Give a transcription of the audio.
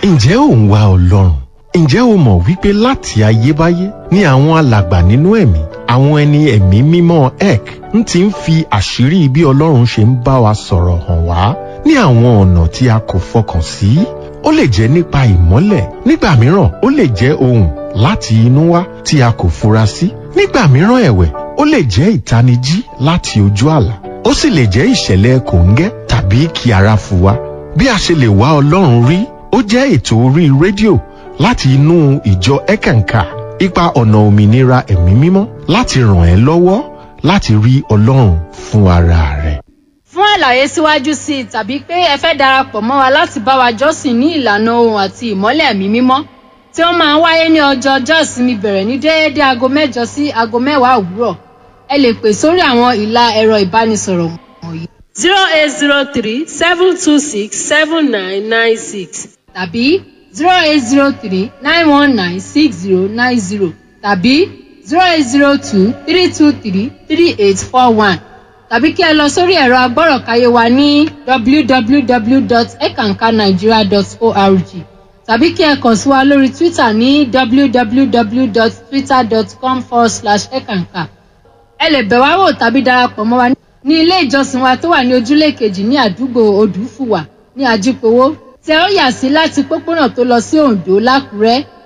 ǹjẹ́ ò ń wá ọlọ́run ǹjẹ́ o mọ̀ wípé láti ayébáyé ni àwọn alàgbà nínú ẹ̀mí àwọn ẹni ẹ̀mí mímọ́ ek ń ti ń fi àṣírí bí ọlọ́run ṣe ń bá wa sọ̀rọ̀ hàn wá ní àwọn ọ̀nà tí a kò fọkàn sí ó lè jẹ́ nípa ìmọ́lẹ̀ nígbà mìíràn ó lè jẹ́ ohùn láti inú wá tí a kò fura sí nígbà mìíràn ẹ̀wẹ̀ ó lè jẹ́ ìtanijí láti ojú àlá ó sì lè jẹ́ ìṣẹ̀lẹ̀ kòńgẹ́ tàbí kí ara fò wá bí a ṣe lè wá ọlọ́run rí ó jẹ́ ètò orí rédíò láti inú ìjọ ẹ̀kànkà ipa ọ̀nà òmìnira ẹ̀mí mímọ́ láti ràn ẹ́ lọ́wọ́ láti rí ọlọ́run fún ara rẹ̀. fún àlàyé síwájú sí i tàbí pé ẹ fẹ́ darapọ̀ mọ́ wa láti bá wa jọ́sìn ní ìlànà ohun àti ìmọ́lẹ̀ ẹ̀mí mímọ́ tí ó máa ń wáyé ní ọjọ́ ọjọ́ ìsinmi bẹ̀rẹ̀ ní déédéé aago mẹ́jọ sí aago mẹ́wàá òwúrọ̀ ẹ lè pè sórí àwọn ìlà ẹ̀rọ ìbánisọ̀rọ̀ wọ̀nyí zero eight zero three seven two six seven nine nine six tàbí zero eight zero three nine one nine six zero nine zero tàbí zero eight zero two three two three three eight four one tàbí kí ẹ lọ sórí ẹ̀rọ agbọ́rọ̀káyé wa ní www.ekankanigeria.org tàbí kí ẹ kàn sí wa lórí twitter ní www.twitter.com forward slash ekanka ẹ lè bẹ̀ wá wò tàbí darapọ̀ mọ́ wa ní ilé ìjọsìn wa tó wà ní ojúlé kejì ní àdúgbò odùfùwà ní ajípowó tí ẹ ó yà sí láti pópónà tó lọ sí oǹdó lákùrẹ́